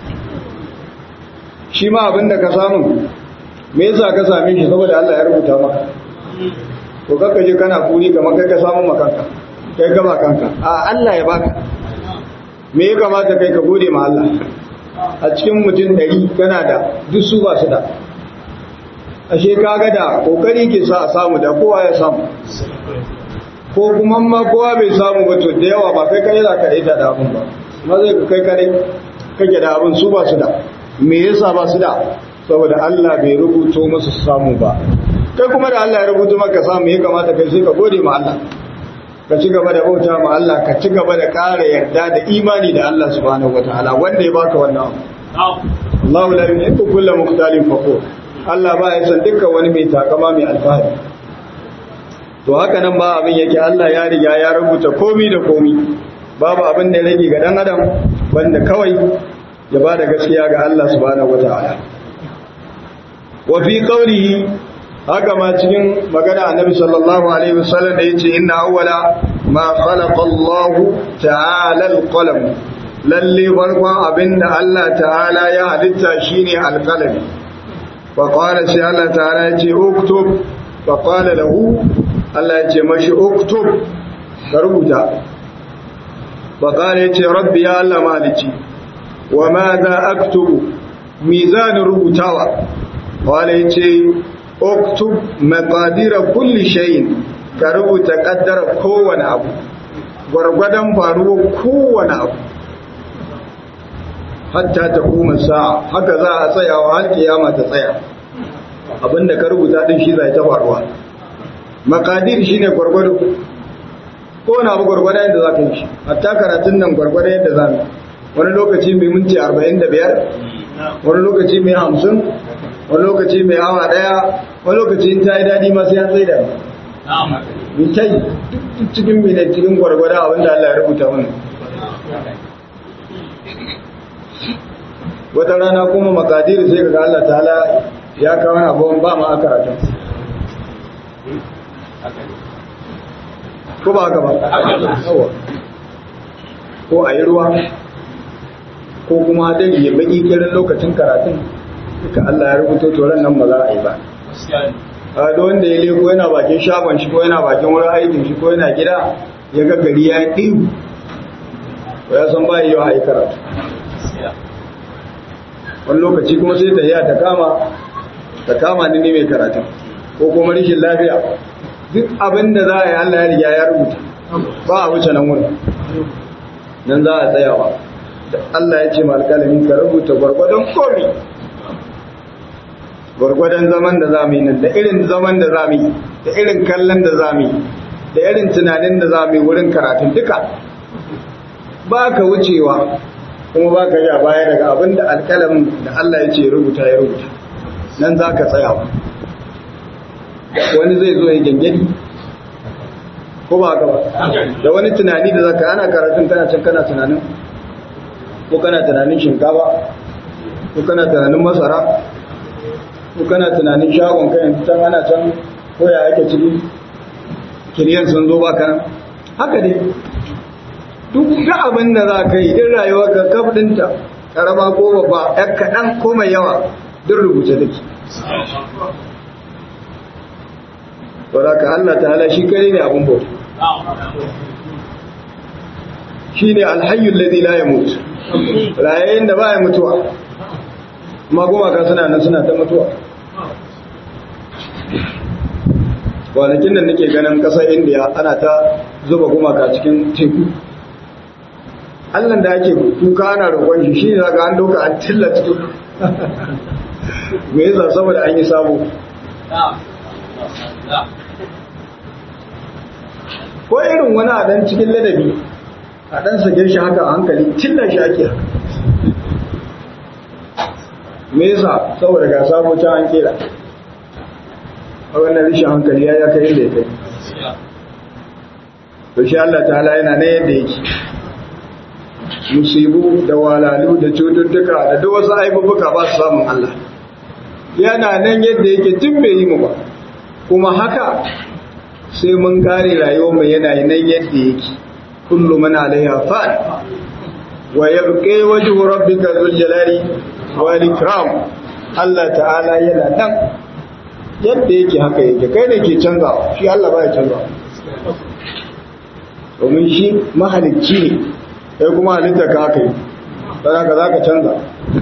shi ma abin da ka samu me yasa ka same shi saboda Allah ya rubuta maka to kakka je kana kuri kamar kai ka samu makanka kai gaba kanka a Allah ya baka me ya kamata kai ka gode ma Allah a cikin mutum ɗari kana da duk su ba su da ashe kaga da kokari ke sa a samu da kowa ya samu ko kuma ma kowa bai samu ba to da yawa ba kai kare za ka daita da abin ba ma zai ka kai kare kake da abin su ba su da me yasa ba su da saboda Allah bai rubuto musu samu ba kai kuma da Allah ya rubuto maka samu ya kamata kai sai ka gode ma Allah ka ci gaba da bauta ma Allah ka ci gaba da ƙara yarda da imani da Allah subhanahu wataala wanda ya baka wannan Allahu la yuhibbu kulla mukhtalin fakhur Allah ba ya san dukkan wani mai takama mai alfahari to haka nan ba abin yake Allah ya riga ya rubuta komi da komi babu abin da ya rage ga dan adam wanda kawai ya bada gaskiya ga Allah subhanahu wataala wa fi qawlihi haka ma cikin magana annabi sallallahu alaihi wasallam da yace inna awwala ma khalaqa Allah ta'ala al-qalam lalle farkon abinda Allah ta'ala ya halitta shine al-qalam fa qala sai Allah ta'ala yace uktub fa qala lahu Allah yace mashi uktub ka rubuta fa qala yace rabbi ya Allah maliki wa madha aktubu mizan rubutawa qala yace uktub maqadira kulli shay'in ka rubuta kaddara kowane abu gwargwadon faruwa kowane abu hatta ta kuma sa'a haka za a tsayawa har kiyama ta tsaya abinda ka rubuta din shi zai ta faruwa maqadir shine gwargwado kowane abu gwargwadon yadda za ka yi shi hatta karatun nan gwargwadon yadda za mu wani lokaci mai minti 45 wani lokaci mai 50 wani lokaci mai awa daya wani lokaci ta yi daɗi masu yan tsaye da mi ta yi duk cikin mai cikin gwargwada abinda Allah ya rubuta wannan wata rana kuma makadiri sai ga Allah ta'ala ya kawo abuwan ba ma a karatun ko ba haka ba ko a yi ruwa ko kuma dai ya baki kirin lokacin karatun duka Allah ya rubuto toron nan ba za a yi ba a da wanda ya leko yana bakin shagon shi ko yana bakin wurin aikin shi ko yana gida ya ga gari ya ɗiwu ko ya san ba yi yawa a yi karatu wani lokaci kuma sai ta ta kama ta kama ni ne mai karatu ko kuma rishin lafiya duk abin da za a yi Allah ya riga ya rubuta ba a wuce nan wurin nan za a tsayawa da Allah ya ce ma alƙalamin ka rubuta gwargwadon komi gwargwadon zaman da za mu yi nan da irin zaman da za mu yi da irin kallon da za mu yi da irin tunanin da za mu yi wurin karatun duka ba ka wucewa kuma ba ka ja baya daga abin da alƙalamin da Allah ya ce rubuta ya rubuta nan za ka tsayawa wani zai zo ya gyangyadi ko ba ka ba da wani tunani da za ka ana karatun kana can kana tunanin ko kana tunanin shinkafa ko kana tunanin masara ko kana tunanin shagon kayan can ana can koya ake ciki kiriyan sun zo ba kan haka dai duk da abin da za ka yi din rayuwa ka kafdinta karama ko babba yan kaɗan ko mai yawa duk rubuce take wadda ka Allah ta hala shi kare ne abin bauta shi ne alhayyun ladi la ya mutu rayayen da ba ya mutuwa ma gumaka suna nan suna ta mutuwa kwanakin da nake ganin kasar indiya ana ta zuba gumaka cikin teku allan da ake kuka ana roƙon shi shi ne zaka an doka an tilla cikin me yasa saboda an yi sabo ko irin wani a dan cikin ladabi a dan sake shi haka a hankali cilla shi ake haka me yasa saboda ga sabo can an kera a wannan rishin hankali ya kai inda ya kai to shi Allah ta'ala yana ne yadda yake musibu da walalu da cututtuka da duk wasu aibubuka ba su samun Allah yana nan yadda yake tun bai yi mu ba kuma haka sai mun kare rayuwar mu yana nan yadda yake kullu man alaiha fan wa yabqi wajhu rabbika dhul jalali wal ikram Allah ta'ala yana nan yadda yake haka yake kai ne ke canzawa shi Allah ba ya canzawa domin shi mahalicci ne sai kuma halitta ka haka yi don haka za ka canza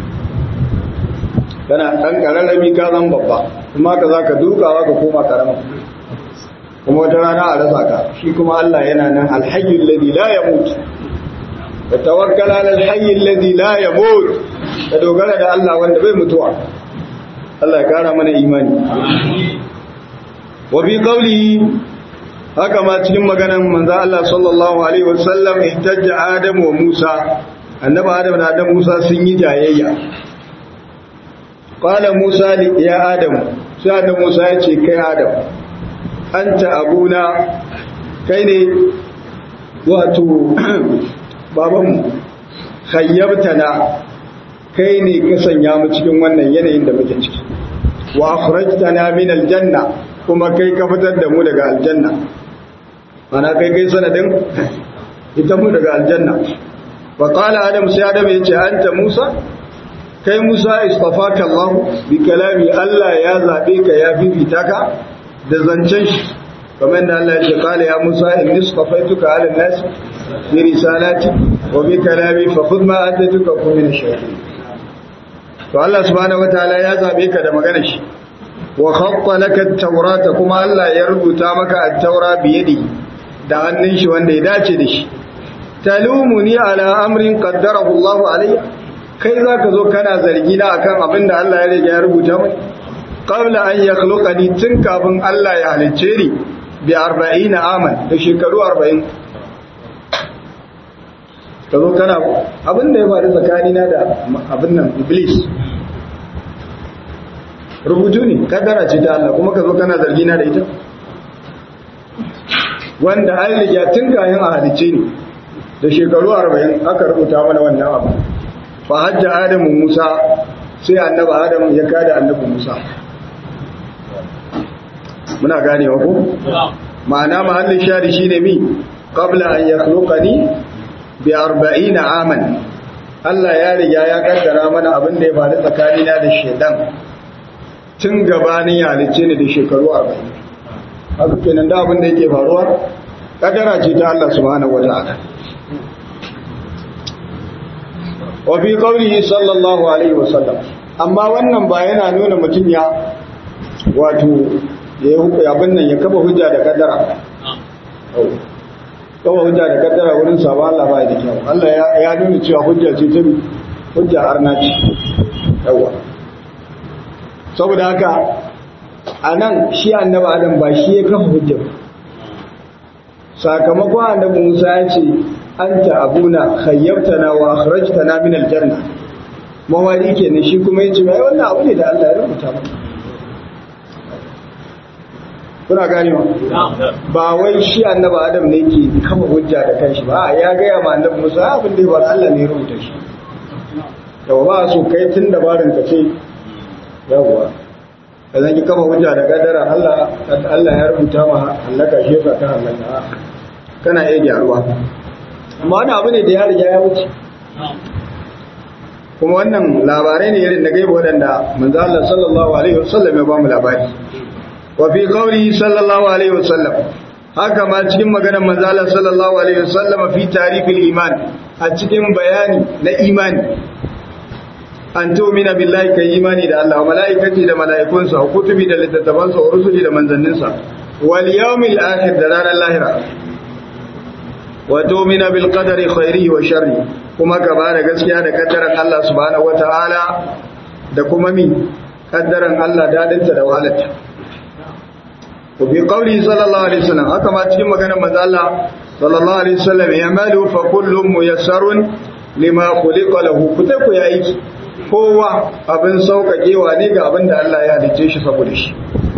kana ɗan ƙararrami ka zan babba kuma ka za ka dukawa ka koma ƙarama kuma wata rana a rasa ka shi kuma Allah yana nan alhayyul ladhi la yamut ka tawakkala ala alhayyul ladhi la yamut ka dogara da Allah wanda bai mutuwa Allah ya kara mana imani wa bi qawlihi haka ma cikin maganan manzo Allah sallallahu alaihi wasallam ihtajja Adam wa Musa annabi Adam da Adam Musa sun yi jayayya qala Musa li ya Adam sai Adam Musa ya ce kai Adam anta abuna kai ne wato babanmu khayyabtana kai ne ka sanya mu cikin wannan yanayin da muke ciki wa akhrajtana min aljanna kuma kai ka fitar da mu daga aljanna ana kai kai sanadin ita mu daga aljanna wa qala adam sai adam yace anta musa kai musa istafaka allah bi kalami allah ya zabe ka ya bibita ka da zancen shi kamar da Allah ya ce qala ya musa inni istafaituka ala nas bi risalati wa bi kalami fa khudh ma atatuka kun min ash-shayatin to Allah subhanahu wataala ya zabe ka da maganar shi wa khatta laka at-taurata kuma Allah ya rubuta maka at-taura bi yadihi da hannun shi wanda ya dace da shi talumuni ala amrin qaddarahu Allah alayya kai zaka zo kana zargi na akan abin da Allah ya riga ya rubuta mai qabla an yakhluqani tun kafin Allah ya halicce ni bi 40 aman da shekaru 40 kazo kana abin da ya faru tsakanina da abin nan iblis rubutu ne kaddara ce ta Allah kuma ka zo kana zargi na da ita wanda an riga tun kayan a halice ne da shekaru arba'in aka rubuta mana wannan abu fa hajja adamu musa sai annaba adamu ya kada annabi musa muna ganewa ko ma'ana mahallin shari shine mi qabla an yakhluqani bi 40 aman Allah ya riga ya kaddara mana abin da ya faru tsakanina da shedan tun gabanin ya halice ne da shekaru 40 haka kenan da abin da yake faruwa kadara ce ta Allah subhanahu wata'ala wa fi qawlihi sallallahu alaihi wasallam amma wannan ba yana nuna mutum ya wato ya yi abin nan ya kafa hujja da kadara kafa hujja da kadara wurin saba Allah ba da kyau Allah ya nuna cewa hujja ce ta hujja arna ce yawa saboda haka a nan shi annaba adam ba shi ya kafa hujjar sakamakon annabi musa ya ce an ta abuna khayyabtana wa akhrajtana min aljanna mawari kenan shi kuma yace bai wannan abu ne da Allah ya rubuta maka kuna gane ba wai shi annaba adam ne ke kafa hujja da kanshi ba ya gaya ma annabi musa abin da ya bar Allah ne ya rubuta shi yawa ba so kai tun dabarin ka ce yawa ka zan ki kama hujja da kadara Allah Allah ya rubuta ma halaka shi ka ta halaka kana iya gyaruwa amma wani abu ne da ya riga ya wuce kuma wannan labarai ne irin da gaiba waɗanda manzo Allah sallallahu alaihi wasallam ya ba mu labari wa fi qawli sallallahu alaihi wasallam haka ma cikin maganar manzo Allah sallallahu alaihi wasallam fi tarifil iman a cikin bayani na imani an tu'mina billahi kai imani da Allah wa malaikati da malaikunsa wa kutubi da littattafansa wa rusuli da manzanninsa wal yawmil akhir da ranar lahira wa tu'mina bil qadari khairihi wa sharri kuma ka bada gaskiya da kaddaran Allah subhanahu wataala da kuma mi kaddaran Allah dadinta da wahalarta wa fi qawli sallallahu alaihi wasallam haka ma cikin maganar manzo Allah sallallahu alaihi wasallam yamalu fa kullum muyassarun lima khuliqa lahu kuta ku ya aiki kowa abin sauƙaƙewa ne ga abin da Allah ya halice shi saboda shi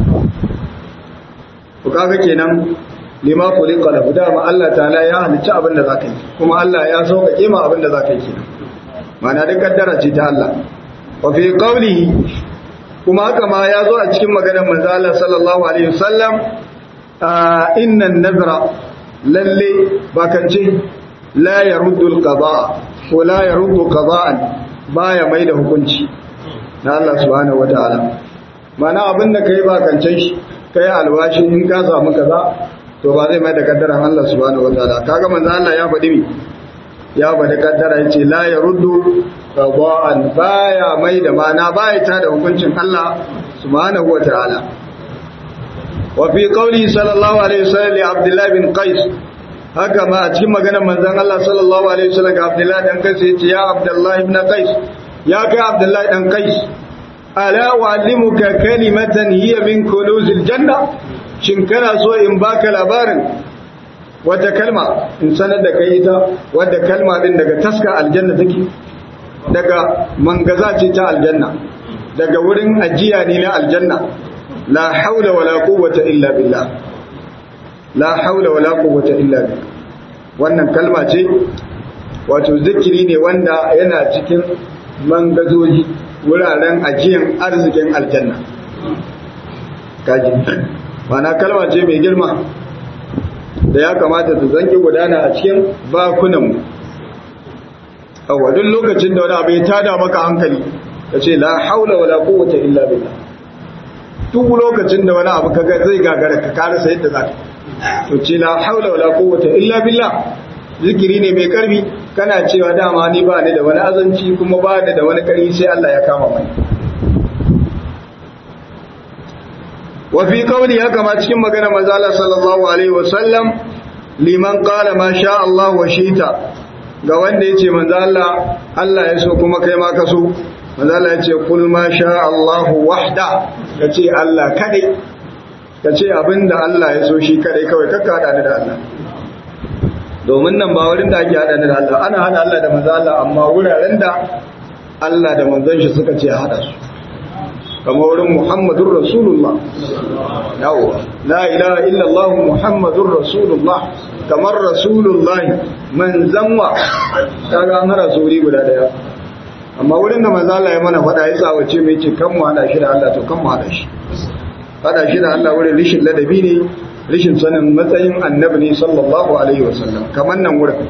ku kaga kenan lima khuliqa lahu dama Allah ta'ala ya halicci abin da zaka yi kuma Allah ya sauƙaƙe ma abin da zaka yi kenan ma'ana da kaddara ce ta Allah wa fi qawlihi kuma haka ma ya zo a cikin maganar manzo Allah sallallahu alaihi wasallam inna an-nadra lalle bakance la yaruddu al-qada ko la yaruddu qada'an baya mai da hukunci na Allah subhanahu wataala mana abinda kai bakancen shi kai alwashi in ka samu kaza to ba zai mai da kaddaran Allah subhanahu wataala kaga manzo Allah ya faɗi mi ya faɗi kaddara yace la yaruddu qada'an baya mai da mana baya ta da hukuncin Allah subhanahu wataala wa fi qawli sallallahu alaihi wasallam li Abdullah bin Qais haka ma a cikin maganar manzon Allah sallallahu alaihi wasallam ga Abdullah dan Qais yace ya Abdullah ibn Qais ya kai Abdullah dan Qais ala wa'allimuka kalimatan hiya min kunuzil janna shin kana so in baka labarin wata kalma in sanar da kai ita wadda kalma din daga taska aljanna take daga mangaza ce ta aljanna daga wurin ajiya ne na aljanna la haula wala quwwata illa billah la haula wala quwwata illa billah wannan kalma ce wato zikiri ne wanda yana cikin mangazoji wuraren ajiyan arzikin aljanna kaji mana kalma ce mai girma da ya kamata ta zanki gudana a cikin bakunanmu a wadun lokacin da wani abu ya tada maka hankali ka ce la haula wala quwwata illa billah duk lokacin da wani abu kaga zai gagara ka karasa yadda zaka to ce la haula wala quwwata illa billah zikiri ne mai karfi kana cewa dama ni ba ni da wani azanci kuma ba ni da wani karfi sai Allah ya kama mai wa fi qawli haka ma cikin magana manzo Allah sallallahu alaihi wasallam liman qala ma sha Allah wa shita ga wanda yace manzo Allah Allah ya so kuma kai ma ka so manzo Allah yace kul ma sha Allah wahda kace Allah kadai kace abinda Allah ya so shi kadai kawai kakka hada da Allah domin nan ba wurin da ake hada da Allah ana hada Allah da manzo Allah amma wuraren da Allah da manzon shi suka ce hada su kamar wurin Muhammadur Rasulullah yawa la ilaha illa Allah Muhammadur Rasulullah kamar Rasulullah manzon wa kaga an hada su wuri guda daya amma wurin da manzo Allah ya mana fada ya tsawace mai ce kan mu hada shi da Allah to kan mu hada shi hada shi da Allah wurin rishin ladabi ne rishin sanin matsayin annabi ne sallallahu alaihi wasallam kamar nan wurin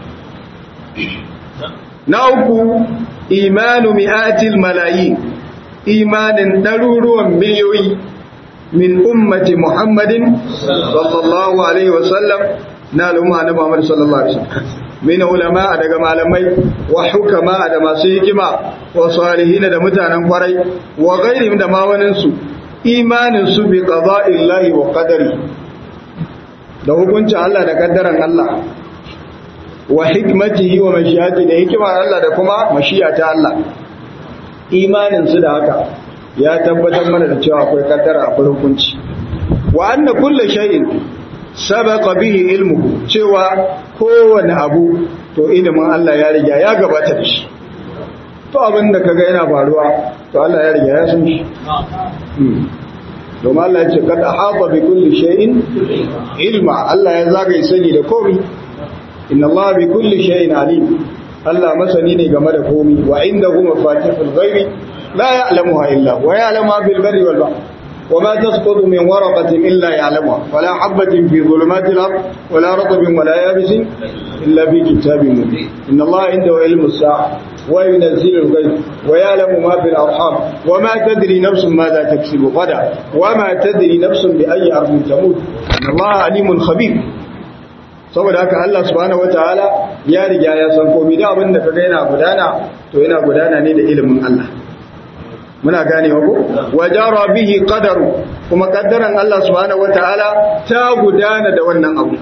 na uku imanu mi'atil malayin imanin ɗaruruwan miliyoyi min ummati muhammadin sallallahu alaihi wasallam na al'umma na muhammad sallallahu alaihi wasallam min ulama daga malamai wa hukama da masu hikima wa salihina da mutanen kwarai wa ghairihim da ma waninsu imanin su bi qada'illahi wa qadari da hukuncin Allah da kaddaran Allah wa hikmatihi wa mashiyati da hikimar Allah da kuma mashiyata Allah imanin su da haka ya tabbatar mana da cewa akwai kaddara akwai hukunci wa anna kullu shay'in sabaqa bihi ilmuhu cewa kowane abu to ilimin Allah ya riga ya gabata da shi to abin da kaga yana faruwa to Allah ya riga ya san shi domin Allah ya ce kada haɓa bi kulli shay'in ilma Allah ya zagaye sani da komai inna Allah bi kulli shay'in alim Allah masani ne game da komai wa indahu mafatihul ghaibi la ya'lamuha illa wa ya'lamu ma fil barri wal bahr وما تسقط من ورقة إلا يعلمها ولا حبة في ظلمات الأرض ولا رطب ولا يابس إلا في كتاب مبين إن الله عنده علم الساعة وينزل الغيث ويعلم ما في الأرحام وما تدري نفس ماذا تكسب غدا وما تدري نفس بأي أرض تموت إن الله عليم خبير saboda haka Allah subhanahu wataala ya riga ya san komai da abin da kaga yana gudana to yana gudana ne da ilimin Allah muna ganewa ko wajara bihi qadaru kuma kaddaran Allah subhanahu wataala ta gudana da wannan abu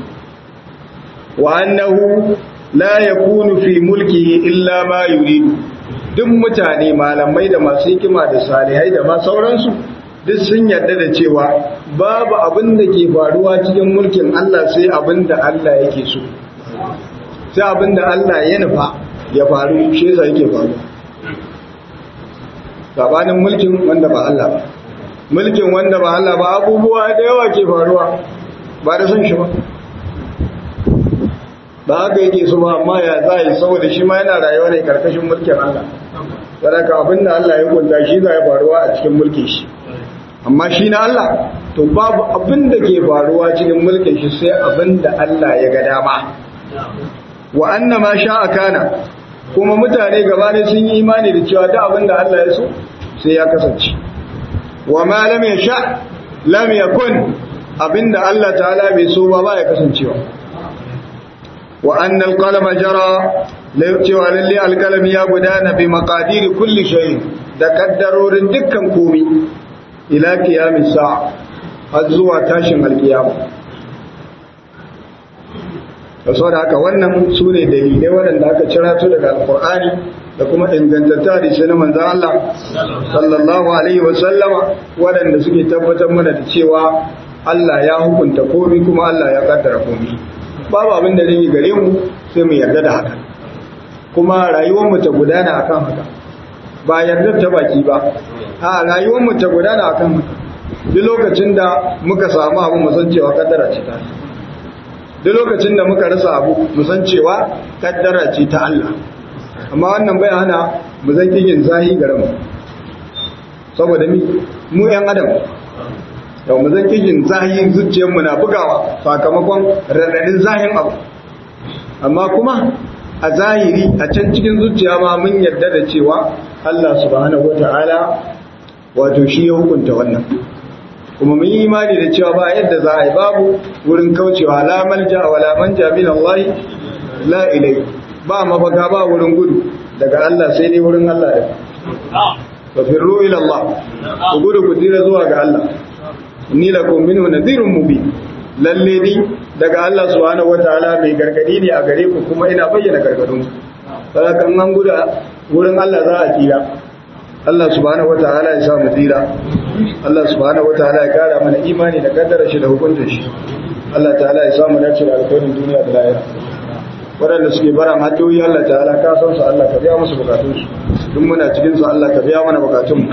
wa annahu la yakunu fi mulkihi illa ma yuridu duk mutane malamai da masu hikima da salihai da ma sauransu duk sun yarda da cewa babu abin da ke faruwa cikin mulkin Allah sai abin da Allah yake so sai abin da Allah ya nufa ya faru shi yasa yake faru sabanin mulkin wanda ba Allah ba mulkin wanda ba Allah ba abubuwa da yawa ke faruwa ba da son shi ba ba haka yake so ba amma ya za yi saboda shi ma yana rayuwa ne karkashin mulkin Allah sadaka abin da Allah ya kunta shi za ya faruwa a cikin mulkin shi amma shi na Allah to babu abin da ke faruwa cikin mulkin shi sai abin da Allah ya ga dama wa anna ma sha'a kana kuma mutane gaba ne sun yi imani da cewa duk abin da Allah ya so sai ya kasance wa ma lam yasha lam yakun abinda Allah ta'ala bai so ba ba ya kasancewa wa anna al-qalama jara cewa lalle alkalami ya gudana bi maqadiri kulli shay da kaddarorin dukkan komai ila qiyamis sa'a har zuwa tashin alkiyama da saboda haka wannan su ne dalilai waɗanda aka cira su daga alkur'ani da kuma ingantatta hadisi na manzan Allah sallallahu alaihi wa sallama waɗanda suke tabbatar mana da cewa Allah ya hukunta komai kuma Allah ya kaddara komai babu abin da zai gare mu sai mu yarda da haka kuma rayuwar mu ta gudana akan haka ba yarda ta baki ba a rayuwar mu ta gudana akan haka duk lokacin da muka samu abu mu san cewa kaddara ce ta duk lokacin da muka rasa abu mu san cewa kaddara ce ta Allah amma wannan bai hana mu zan yin zahi garin mu saboda mi mu yan adam da mu zan yin zahi zuciyar mu na bugawa sakamakon radadin zahin abu amma kuma a zahiri a can cikin zuciya ma mun yarda da cewa Allah subhanahu wataala wato shi ya hukunta wannan kuma mun yi imani da cewa ba yadda za a yi babu wurin kaucewa la malja wa la manja min Allah la ilai ba mafaka ba wurin gudu daga Allah sai dai wurin Allah da fa firru ila Allah ku gudu ku tira zuwa ga Allah inni lakum minhu nadhirun mubin lalle ni daga Allah subhanahu wataala mai gargadi ne a gare ku kuma ina bayyana gargadun saboda kan an gudu wurin Allah za a tira Allah subhanahu wataala ya sa mu tsira Allah subhanahu wataala ya kara mana imani da kaddara shi da hukuncin shi Allah ta'ala ya samu dace da alkhairin duniya da lahira waɗanda suke bara hajjoyi Allah ta'ala ka san su Allah ka biya musu bukatun su duk muna cikin su Allah ka biya mana bukatun mu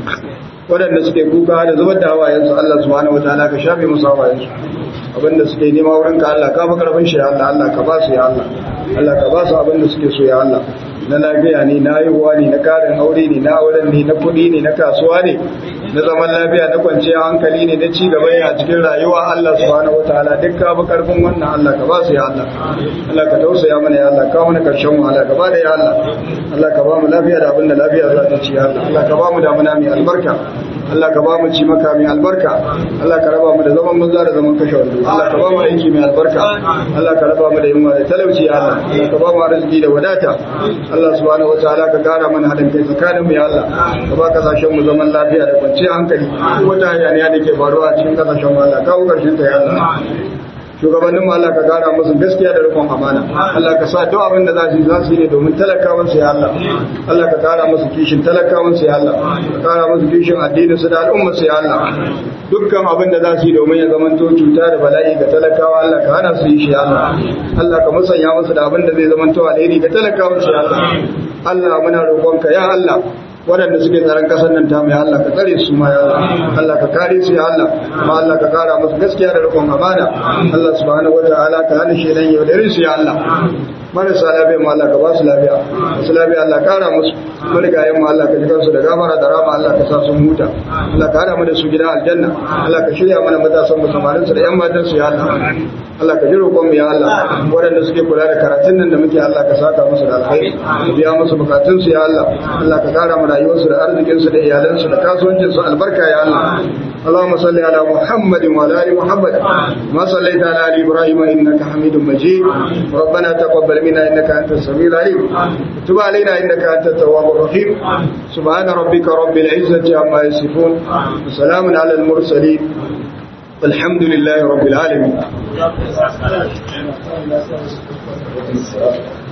waɗanda suke kuka da zubar da hawayen su Allah subhanahu wataala ka shafe musu hawayen su abinda suke nema wurin ka Allah ka fi karfin shi ya Allah Allah ka ba su ya Allah Allah ka ba su abinda suke so ya Allah na lafiya ne na haihuwa ne na karin aure ne na auren ne na kuɗi ne na kasuwa ne na zaman lafiya na kwanciyar hankali ne na ci gaba a cikin rayuwa Allah subhanahu wataala duk ka bi karfin wannan Allah ka ba su ya Allah Allah ka tausaya mana ya Allah ka mana karshen wahala ka ba da ya Allah Allah ka ba mu lafiya da abin da lafiya za ta ci ya Allah Allah ka ba mu damuna mai albarka Allah ka ba mu ci maka mai albarka Allah ka raba mu da zaman banza da zaman kashe wando Allah ka ba mu aiki mai albarka Allah ka raba mu da yunwa da talauci ya Allah Allah ka ba mu arziki da wadata Allah subhanahu wataala ka kara mana hadin kai tsakanin mu ya Allah ka ba kasashen mu zaman lafiya da kwanciyar hankali wata hayaniya da ke faruwa a cikin kasashen mu Allah kawo karshen ta ya Allah shugabannin Allah ka kara musu gaskiya da rikon amana Allah ka sa duk abin da za su yi za su yi ne domin talakawan su ya Allah Allah ka kara musu kishin talakawan su ya Allah ka kara musu kishin addinin su da al'ummar su ya Allah dukkan abin da za su yi domin ya zamanto cuta da bala'i ga talakawa Allah ka hana su yi shi ya Allah Allah ka musanya musu da abin da zai zamanto alheri ga talakawan su ya Allah Allah muna roƙonka ya Allah waɗanda suke tsaron ƙasar nan ta mai Allah ka tsare su ma ya Allah Allah ka kare su ya Allah ma Allah ka kara musu gaskiya da rikon amana Allah subhanahu wataala ka hana shi dan yaudarin su ya Allah marasa lafiya ma Allah ka ba su lafiya masu lafiya Allah kara musu marigayen ma Allah ka ji kansu da gafara da rama Allah ka sa sun huta Allah ka hada mu da su gidan aljanna Allah ka shirya mana matasan mu samarin su da yan matan su ya Allah Allah ka ji roƙon mu ya Allah waɗanda suke kula da karatun nan da muke Allah ka saka musu da alkhairi ka biya musu bukatun su ya Allah Allah ka kara mu rayuwarsu da arzikin su da iyalan su da kasuwancin su albarka ya Allah اللهم صل على محمد وعلى ال محمد ما صليت على ال ابراهيم انك حميد مجيد ربنا تقبل منا انك انت السميع العليم تب علينا انك انت التواب الرحيم سبحان ربك رب العزه عما يصفون وسلام على المرسلين والحمد لله رب العالمين